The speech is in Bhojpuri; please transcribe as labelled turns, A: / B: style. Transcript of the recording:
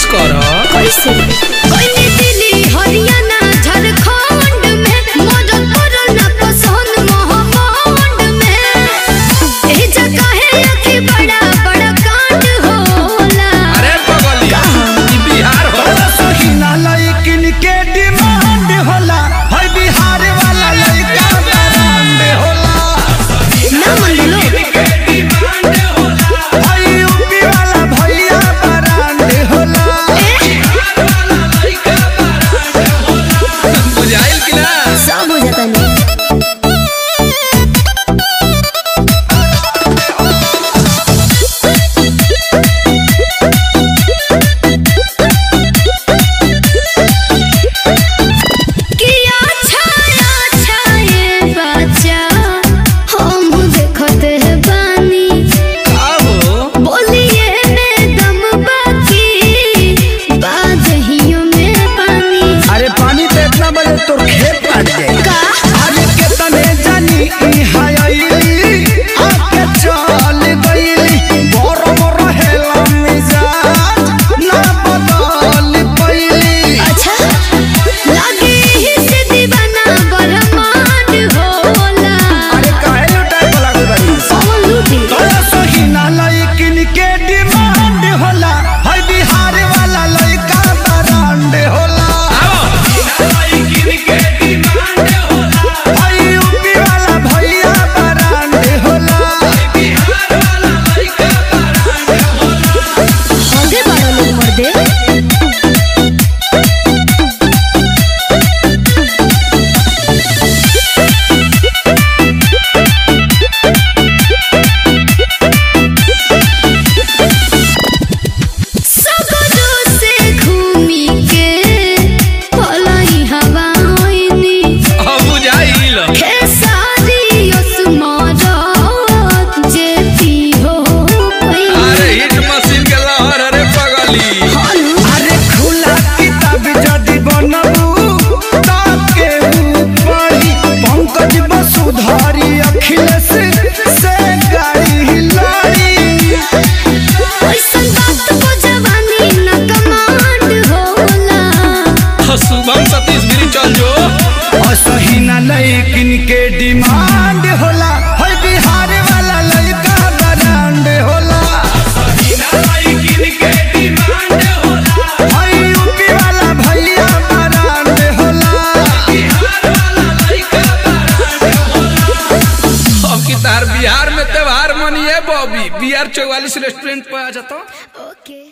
A: कर
B: कैसे कोई दिल्ली हरियाणा झारखंड में मदद करो ना पसंद महाकांड में ए जगह है कि बड़ा बड़ा कांड होला
A: अरे पगली ई बिहार हो
C: सहीना लइकिन के डिमांड होला है बिहार वाला लइका ब्रांड होला
B: ना मान लो
C: है यूपी वाला भैया ब्रांड होला
A: बुझाइल कि ना
B: सब हो जाता नहीं किया छाया छाये बच्चा हम देखते हैं बानी
A: आहो
B: बोलिए में दम बाकी बादहियों में पानी
C: अरे पानी तो इतना बजे तोर खेत काट जाए
B: का
C: अरे केतने जानी ई हायली आके चल गईली गरम रहेला मिजाज ना बदल पईली
B: अच्छा लगे ही से दीवाना बरमान होला
C: अरे काहे लुटाए को लागल बानी
B: कौन लूटी
C: तोरा सहीना लइकिन के डिमांड होला है बिहार वाला लइका ब्रांड होला है यूपी वाला भैया ब्रांड होला
B: आगे बढ़ो लोग मर्दे सगरो से घूमी के पलाई हवा होइनी
A: अब बुझाइल
B: खेसारी असमारत जेती हो
A: अरे हिट मशीन के लहर अरे पगली
C: अरे खुला किताब जदि बनबू ताके पढ़ी पंकज वसुधारी अखिलेश से गाड़ी लड़ी
B: ऐसन बात को जवानी न कमांड होला
A: शुभम सतीश गिरी चल जो
C: असहीना लइकिन के डिमांड होला है बिहार वाला लइका ब्रांड होला है यूपी वाला भैया ब्रांड होला
A: अब की तार बिहार में त्योहार मनिए बॉबी बिहार चौवालीस रेस्टोरेंट पे आ जाता
B: ओके